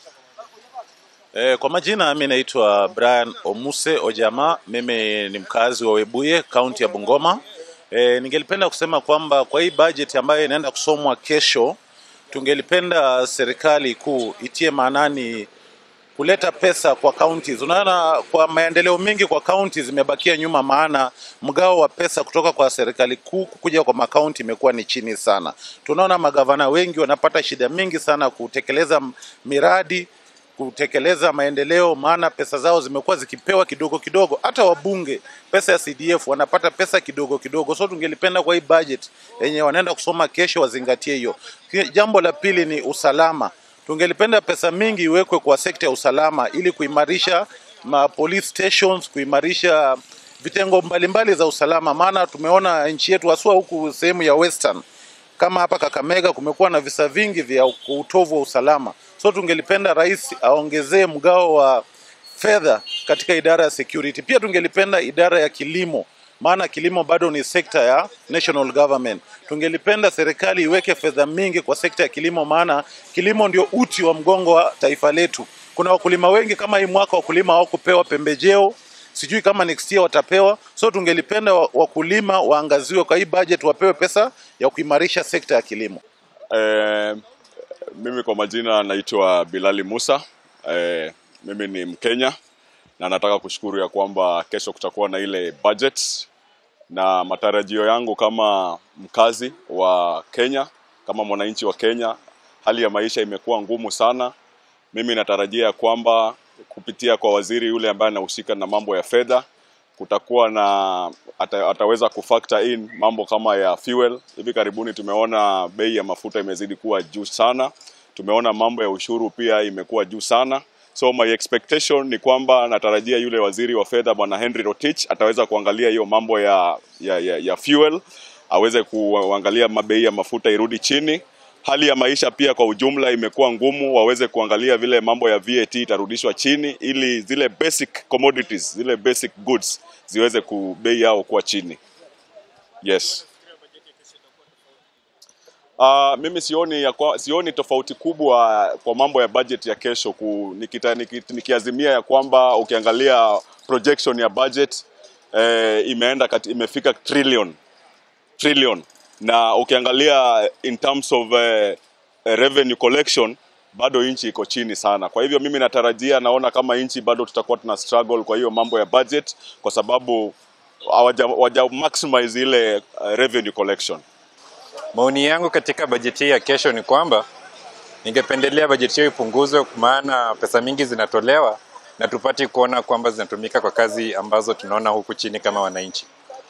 E, kwa majina mi naitwa Brian Omuse Ojama, mimi ni mkazi wa Webuye, kaunti ya Bungoma. E, ningelipenda kusema kwamba kwa hii budget ambayo inaenda kusomwa kesho, tungelipenda serikali kuu itie maanani kuleta pesa kwa counties. Unaona, kwa maendeleo mengi kwa counties zimebakia nyuma, maana mgao wa pesa kutoka kwa serikali kuu kuja kwa makaunti imekuwa ni chini sana. Tunaona magavana wengi wanapata shida mingi sana kutekeleza miradi kutekeleza maendeleo, maana pesa zao zimekuwa zikipewa kidogo kidogo. Hata wabunge pesa ya CDF wanapata pesa kidogo kidogo, so tungelipenda kwa hii budget yenye wanaenda kusoma kesho wazingatie hiyo. Jambo la pili ni usalama. Tungelipenda pesa mingi iwekwe kwa sekta ya usalama ili kuimarisha ma police stations, kuimarisha vitengo mbalimbali za usalama, maana tumeona nchi yetu haswa huku sehemu ya western kama hapa Kakamega kumekuwa na visa vingi vya utovu wa usalama. So tungelipenda rais aongezee mgao wa fedha katika idara ya security. Pia tungelipenda idara ya kilimo, maana kilimo bado ni sekta ya national government. Tungelipenda serikali iweke fedha mingi kwa sekta ya kilimo, maana kilimo ndio uti wa mgongo wa taifa letu. Kuna wakulima wengi, kama hii mwaka wakulima hawakupewa pembejeo sijui kama next year watapewa. So tungelipenda wakulima waangaziwe kwa hii budget, wapewe pesa ya kuimarisha sekta ya kilimo. Eh, mimi kwa majina naitwa Bilali Musa. Eh, mimi ni Mkenya na nataka kushukuru ya kwamba kesho kutakuwa na ile budget, na matarajio yangu kama mkazi wa Kenya, kama mwananchi wa Kenya, hali ya maisha imekuwa ngumu sana. Mimi natarajia ya kwamba kupitia kwa waziri yule ambaye anahusika na mambo ya fedha kutakuwa na ata, ataweza kufactor in mambo kama ya fuel. Hivi karibuni tumeona bei ya mafuta imezidi kuwa juu sana, tumeona mambo ya ushuru pia imekuwa juu sana. So my expectation ni kwamba natarajia yule waziri wa fedha bwana Henry Rotich ataweza kuangalia hiyo mambo ya, ya, ya, ya fuel, aweze kuangalia mabei ya mafuta irudi chini hali ya maisha pia kwa ujumla imekuwa ngumu, waweze kuangalia vile mambo ya VAT itarudishwa chini, ili zile basic commodities, zile basic goods ziweze ku bei yao kuwa chini. Yes. Uh, mimi sioni ya kwa, sioni tofauti kubwa kwa mambo ya budget ya kesho ku, nikita, nikita, nikiazimia ya kwamba ukiangalia projection ya budget eh, imeenda kati, imefika trillion trillion na ukiangalia in terms of uh, revenue collection bado nchi iko chini sana. Kwa hivyo mimi natarajia, naona kama nchi bado tutakuwa tuna struggle kwa hiyo mambo ya budget, kwa sababu hawaja maximize ile uh, revenue collection. Maoni yangu katika bajeti hii ya kesho ni kwamba ningependelea bajeti hiyo ipunguzwe, maana pesa mingi zinatolewa na tupati kuona kwamba zinatumika kwa kazi ambazo tunaona huku chini kama wananchi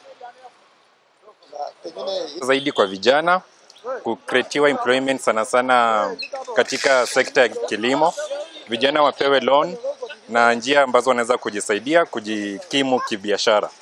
zaidi kwa vijana kukretiwa employment sana sana katika sekta ya kilimo. Vijana wapewe loan na njia ambazo wanaweza kujisaidia kujikimu kibiashara.